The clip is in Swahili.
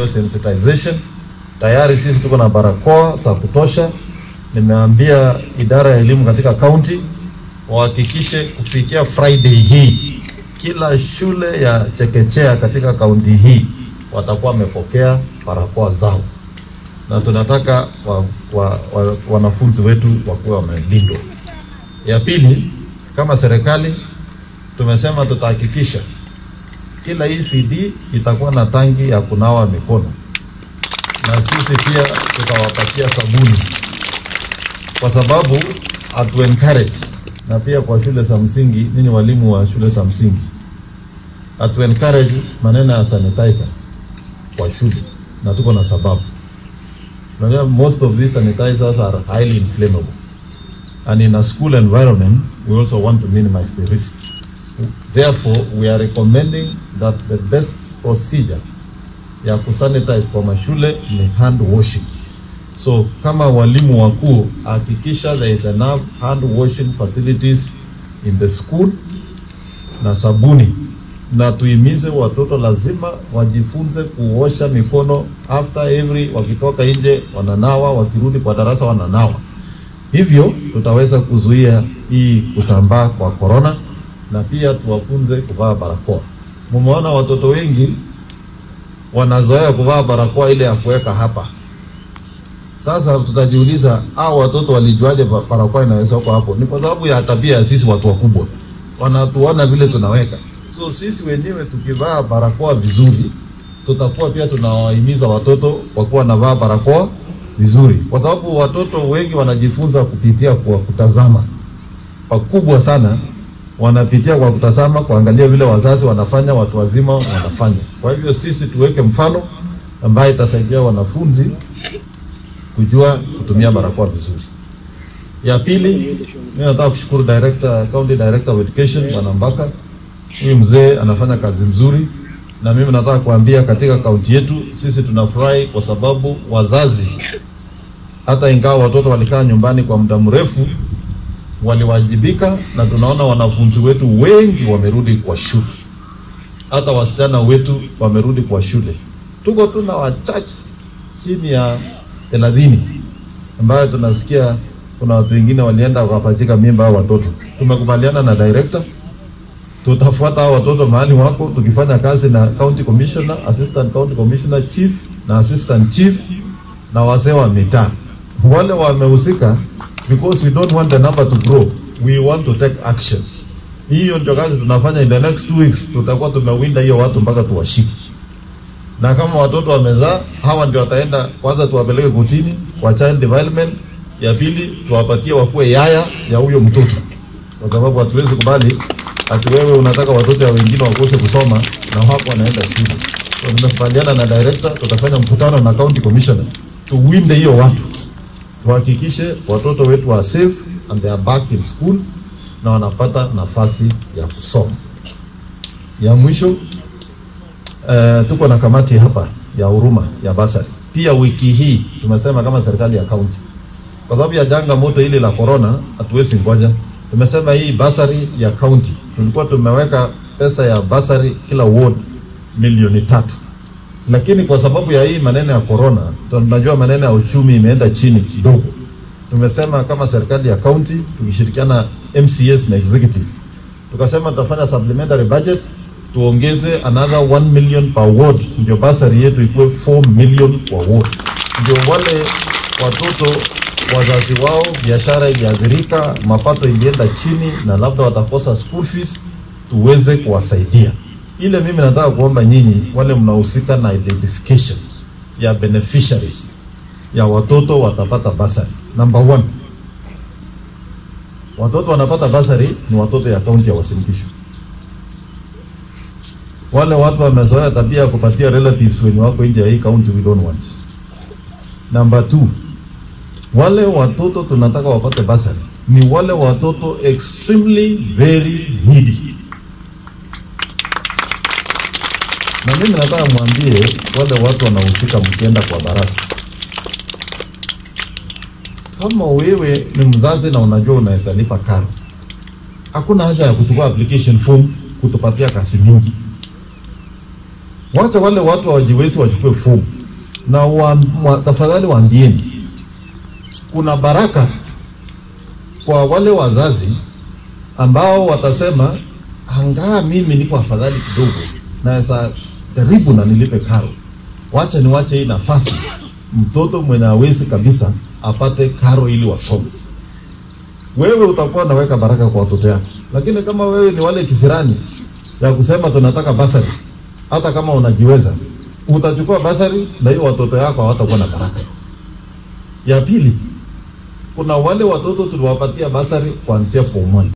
hiyo sensitization. Tayari sisi tuko na barakoa za kutosha. Nimeambia idara ya elimu katika kaunti wahakikishe kufikia Friday hii kila shule ya chekechea katika kaunti hii watakuwa wamepokea barakoa zao, na tunataka wa, wa, wa, wanafunzi wetu wakuwe wamelindwa. Ya pili, kama serikali tumesema tutahakikisha kila ECD itakuwa na tangi ya kunawa mikono, na sisi pia tutawapatia sabuni, kwa sababu hatu encourage na pia kwa shule za msingi, ninyi walimu wa shule za msingi, hatu encourage maneno ya sanitizer kwa shule, na tuko na sababu. Unajua, most of these sanitizers are highly inflammable and in a school environment we also want to minimize the risk. Therefore, we are recommending that the best procedure ya kusanitize kwa mashule ni hand washing. So kama walimu wakuu, hakikisha there is enough hand washing facilities in the school na sabuni, na tuimize watoto lazima wajifunze kuosha mikono after every, wakitoka nje wananawa, wakirudi kwa darasa wananawa. Hivyo tutaweza kuzuia hii kusambaa kwa korona na pia tuwafunze kuvaa barakoa. Mumeona watoto wengi wanazoea kuvaa barakoa ile ya kuweka hapa. Sasa tutajiuliza hao watoto walijuaje ba- barakoa inaweza kuwa hapo? Ni kwa sababu ya tabia ya sisi watu wakubwa, wanatuona vile tunaweka. So sisi wenyewe tukivaa barakoa vizuri, tutakuwa pia tunawahimiza watoto wakuwa wanavaa barakoa vizuri, kwa sababu watoto wengi wanajifunza kupitia kwa kutazama. Pakubwa sana wanapitia kwa kutazama, kuangalia vile wazazi wanafanya, watu wazima wanafanya. Kwa hivyo sisi tuweke mfano ambaye itasaidia wanafunzi kujua kutumia barakoa vizuri. Ya pili, mimi nataka kushukuru director, county director of education Bwana Mbaka. Huyu mzee anafanya kazi mzuri, na mimi nataka kuambia katika kaunti yetu sisi tunafurahi kwa sababu wazazi, hata ingawa watoto walikaa nyumbani kwa muda mrefu, waliwajibika na tunaona wanafunzi wetu wengi wamerudi kwa shule, hata wasichana wetu wamerudi kwa shule. Tuko tu na wachache chini ya thelathini ambayo tunasikia kuna watu wengine walienda wakapachika mimba hao watoto. Tumekubaliana na director, tutafuata hao watoto mahali wako, tukifanya kazi na county commissioner, assistant county commissioner, chief na assistant chief na wazee wa mitaa wale wamehusika, because we don't want the number to grow, we want to take action. Hiyo ndio kazi tunafanya. In the next two weeks tutakuwa tumewinda hiyo watu mpaka tuwashike na kama watoto wamezaa, hawa ndio wataenda kwanza, tuwapeleke kotini kwa child development. Ya pili, tuwapatie wakuwe yaya ya huyo mtoto, kwa sababu hatuwezi kubali ati wewe unataka watoto ya wengine wakose kusoma na wako wanaenda shule. So nimekubaliana na director, tutafanya mkutano na county commissioner tuwinde hiyo watu, tuhakikishe watoto wetu wa safe and they are back in school na wanapata nafasi ya kusoma. Ya mwisho Uh, tuko na kamati hapa ya huruma ya basari. Pia wiki hii tumesema kama serikali ya kaunti, kwa sababu ya janga moto hili la corona, hatuwezi ngoja. Tumesema hii basari ya kaunti, tulikuwa tumeweka pesa ya basari kila ward milioni tatu, lakini kwa sababu ya hii maneno ya corona, tunajua maneno ya uchumi imeenda chini kidogo. Tumesema kama serikali ya kaunti tukishirikiana MCS na executive, tukasema tutafanya supplementary budget tuongeze another 1 million per ward, ndio basari yetu ikuwe 4 million kwa ward, ndio wale watoto wazazi wao biashara iliathirika, mapato ilienda chini, na labda watakosa school fees, tuweze kuwasaidia. Ile mimi nataka kuomba nyinyi wale mnahusika na identification ya beneficiaries ya watoto watapata basari. Number one, watoto wanapata basari ni watoto ya kaunti ya Uasin Gishu wale watu wamezoea tabia ya kupatia relatives wenye wako nje ya hii county, we don't want. Number two, wale watoto tunataka wapate basari ni wale watoto extremely very needy, na mimi nataka mwambie wale watu wanahusika, mkienda kwa darasa, kama wewe ni mzazi na unajua unaweza lipa karo, hakuna haja ya kuchukua application form kutupatia kasi mingi. Wacha wale watu hawajiwezi wachukue fomu, na wa, wa, tafadhali waambieni, kuna baraka kwa wale wazazi ambao watasema angaa mimi niko afadhali kidogo, naweza jaribu na nilipe karo, wacha niwache hii nafasi mtoto mwenye hawezi kabisa apate karo ili wasome. Wewe utakuwa unaweka baraka kwa watoto yako, lakini kama wewe ni wale kisirani ya kusema tunataka basari, hata kama unajiweza utachukua basari na hiyo watoto yako hawatakuwa na baraka. Ya pili, kuna wale watoto tuliwapatia basari kuanzia form 1